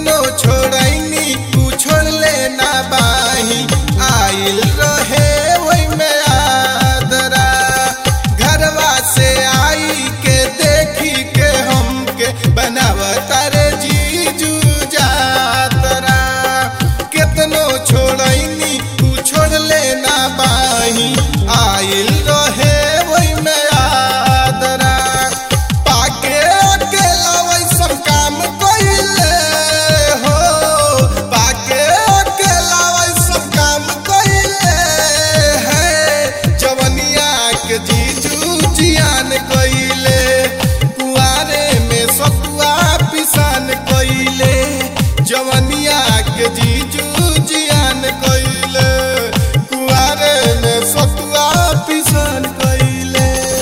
केतनो छोड़ैनी तू छोड़ ले ना बाही आइल रहे वही में आदरा घरवा से आई के देखी के हमके बनावता रे जीजू जातरा केतनो छोड़ैनी तू छोड़ ले ना बाही आइल रहे वही में आदरा पाके अकेला वैसन काम कइले हो पाके अकेला वैसन काम कइले है जवनिया के जीजू जियान कइले कुआरे में सतुआ पिसान कइले जवनिया के जीजू जियान कइले कुआरे में सतुआ पिसान कइले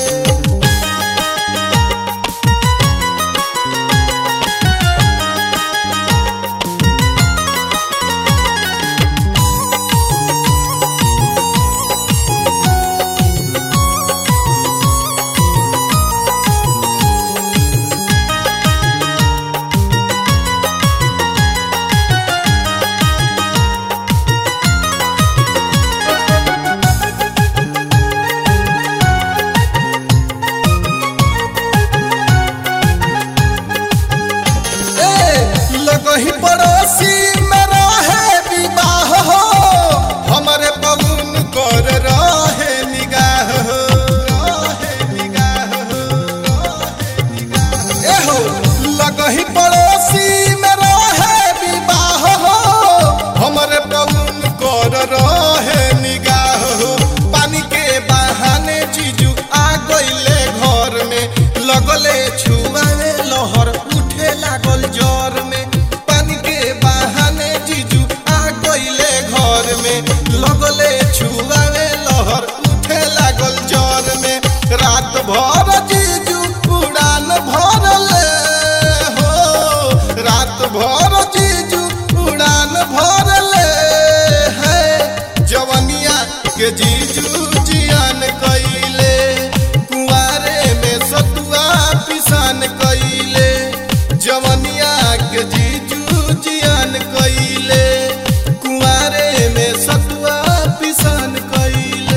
ए, लगही पड़ोसी में रहे विवाह हो हमरे पवन कर रहे निगाह हो रहे निगाह हो रहे निगाह। ए हो लगही पड़ोसी में रहे विवाह हो हमरे पवन कर रहे निगाह हो पानी के बहाने जीजू आ गइले घर में लगले छुआवे लहर उठे लागल जर में पानी के बहाने जीजू आ गइले घर में लगले छुआवे लहर उठे लागल जर में रात भर जीजू उड़ान भरले हो रात भर जीजू उड़ान भरले है जवनिया के जीजू जियान कइले कुआरे में सतुआ पिसान कइले जवनिया के जीजू जियान कइले कुआरे में सतुआ पिसान कइले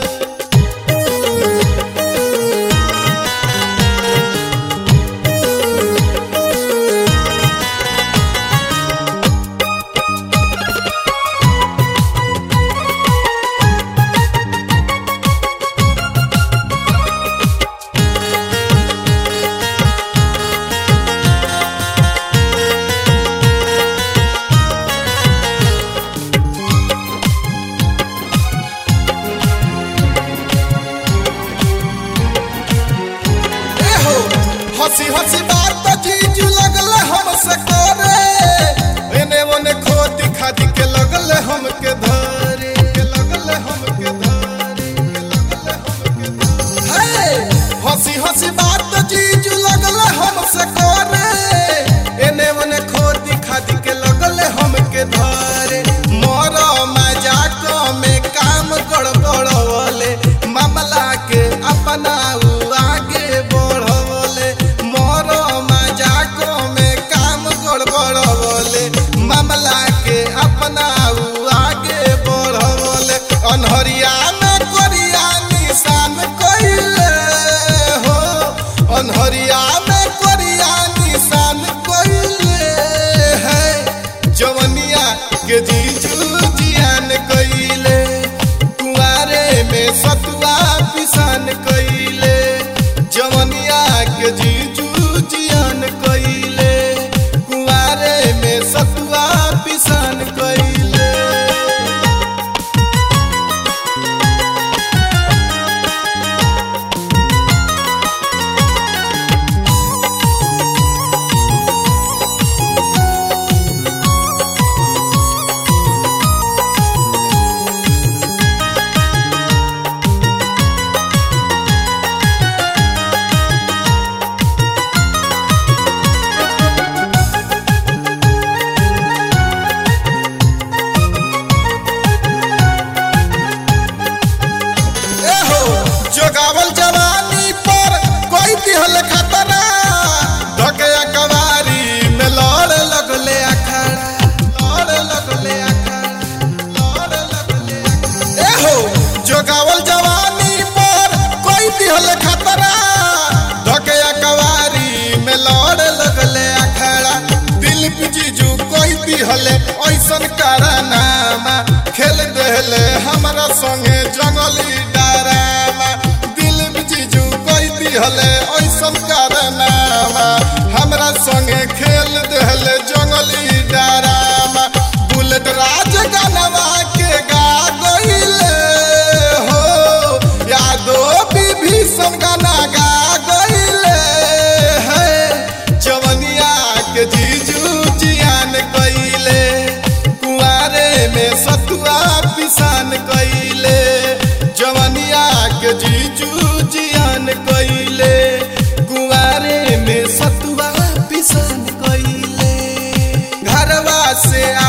ए हो हंसी हंसी बात जीजू लगल हमसे करे एने ओने खोदी खादी के लगल हमके धरे के लगल हमके धरे के लगल हमके धरे हे हंसी हंसी बात जीजू लगल हमसे करे एने ओने खोदी खादी के लगल हमके धरे मोर मजाक में काम गड़बड़वले मामला के अपना उ आगे बढ़वले मोर मजाक में काम गड़बड़वले मामला के अपना उ आगे बढ़वले अनहरिया में कोरिया निशान कइले हो अनहरिया में कोरिया निशान कइले है जवनिया के जीजू जियान कइले कुआरे में सतुआ पिसान कइले जवनिया के जीजू जियान कइले कुआरे में सतुआ पिसान कइले दिहले ऐसन कारनामा खेल देले हमरा संगे जंगली डरामा दिल जीजू कोई दिहले ऐसन कारनामा हमरा संगे खेल देले जंगली डरामा बुलेट राज गानवा के गा गइले हो यादो विभीषण गाना गा गइले है जवनिया के जीजू जियान कइले कुआरे में सतुआ पिसान कइले जवनिया के जीजू जियान कइले कुआरे में सतुआ पिसान कइले घरवा से